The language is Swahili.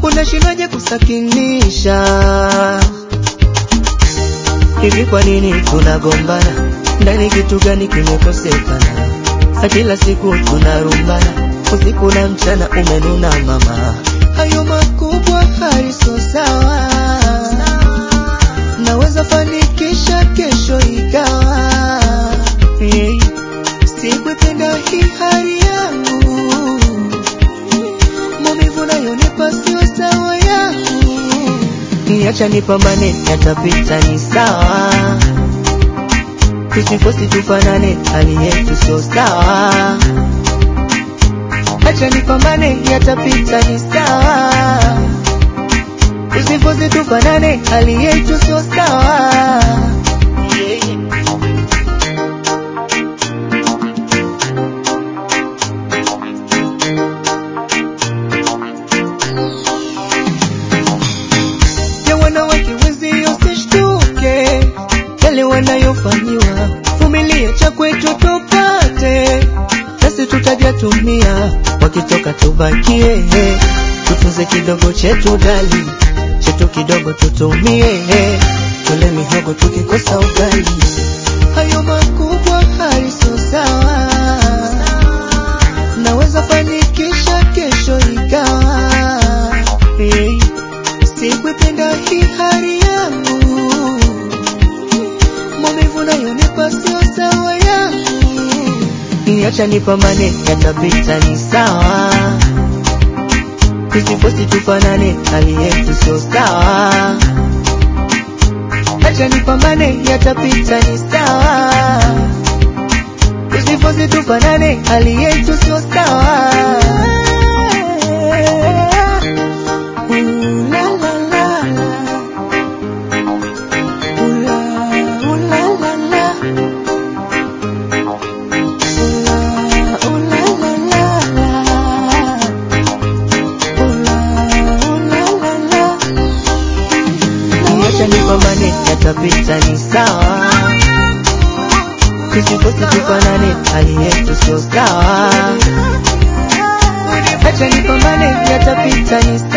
unashindaje kusakinisha? Hivi kwa nini tunagombana? Ndani kitu gani kimekosekana? Na kila siku tunarumbana, usiku na mchana umenuna mama. Hayo makubwa haiso sawa, naweza fanikisha kesho ikawa hey. Sikuipenda hii hali yangu, maumivu nayonipa sio sawa yangu. Niacha nipambane, yatapita ni sawa, tusifosi tufanane, hali yetu sio sawa. Acha nipambane, yatapita ni sawa, tusifosi tufanane, hali yetu sio sawa. Yeah. ya wanawake wenzio usishtuke, yale wanayofanyiwa, vumilia cha kwetu tupate, nasi tutajatumia, wakitoka tubakie, tutunze kidogo chetu dali, chetu kidogo tutumie, tule mihogo tukikosa ugali, hayo makubwa haiso sawa, naweza fanikisha kesho ikawa hey. Sikuipenda hii hali yangu, maumivu nayonipa sio sawa yangu. Niacha nipambane, yatapita ni sawa, tusifosi tufanane, hali yetu sio sawa. Acha nipambane, yatapita ni sawa, tusifosi tufanane, hali yetu sio sawa. Ooh la la la la. Ooh la, ooh la la la. Ooh la, ooh la la la la. Ooh la, ooh la la la. Niacha nipambane, yatapita ni sawa, tusifosi tufanane, hali yetu sio sawa. Acha nipambane, yatapita ni sawa.